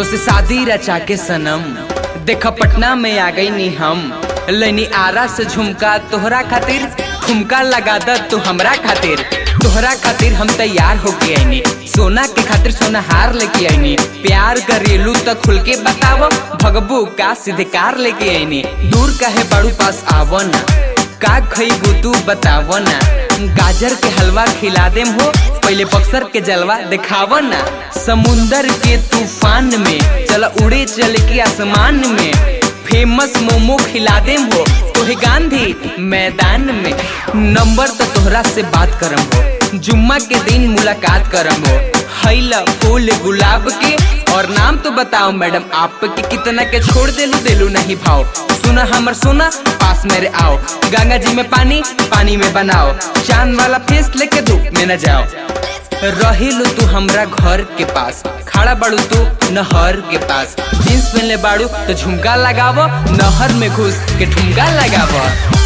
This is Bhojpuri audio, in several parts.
तोसे शादी रचा के सनम देखा पटना में आ गई नी हम लैनी आरा से झुमका तोहरा खातिर ठुमका लगा द तू हमरा खातिर तोहरा खातिर हम तैयार होके आईनी सोना के खातिर सोना हार लेके आईनी प्यार करेलू त खुल के बताव भगबू का सीधे कार लेके आईनी दूर काहे बाड़ू पास आवो ना का खईबू तू बताव ना गाजर के हलवा खिला देम हो पहले बक्सर के जलवा दिखाव ना समुंदर के तूफान में चल उड़े चल के आसमान में फेमस मोमो खिला देम हो तोहे गांधी मैदान में नंबर तो तोहरा से बात करम हो जुम्मा के दिन मुलाकात करम हो हैला फूल गुलाब के और नाम तो बताओ मैडम आप के कितना के छोड़ देलू देलू नहीं भाव सुना हमर सोना पास मेरे आओ गंगा जी में पानी पानी में बनाओ चांद वाला फेस लेके धूप में न जाओ रहिलू तू हमरा घर के पास खड़ा बाड़ू तू नहर के पास जींस पहनले बाड़ू तो झुमका लगावो नहर में घुस के ठुमका लगावो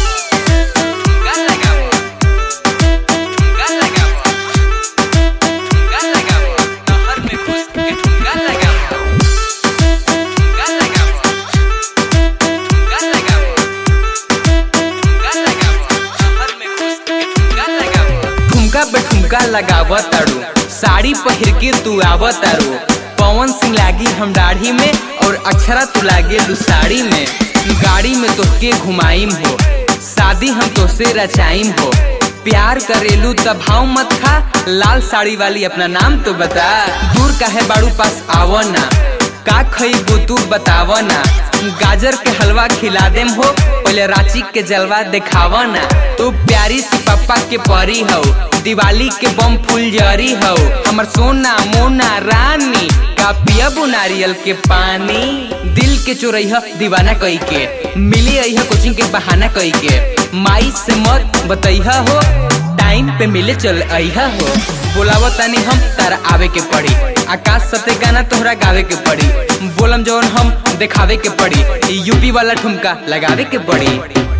ठुमका लगावो ठुमका लगावो ठुमका लगावो नहर में घुस के ठुमका लगावो ठुमका लगावो ठुमका लगावो ठुमका लगावो नहर में घुस के ठुमका लगावो ठुमका पे ठुमका लगाव तारू साड़ी पहिर के तू आव तारू पवन सिंह लागी हम दाढ़ी में और अक्षरा तू लागे लू साड़ी में गाड़ी में तोहके घुमाइम हो शादी हम तोसे रचाइम हो प्यार करेलू तब भाव मत खा लाल साड़ी वाली अपना नाम तो बता दूर काहे बाड़ू पास आवो ना का खईबू तू बताव ना गाजर के हलवा खिला देम हो पहले रांची के जलवा दिखाव ना तू प्यारी सी पप्पा के परी हो दिवाली के बम फुलझरी हो हमर सोना मोना रानी का पियबू नारियल के पानी दिल के चोरैह दीवाना कई के मिली अइह कोचिंग के बहाना कई के माई से मत बतैह हो टाइम पे मिले चल अइहा हो बोलावो तनी हम तारा आवे के पड़ी आकाश सते गाना तोहरा गावे के पड़ी बोलम जवन हम दिखावे के पड़ी यूपी वाला ठुमका लगावे के पड़ी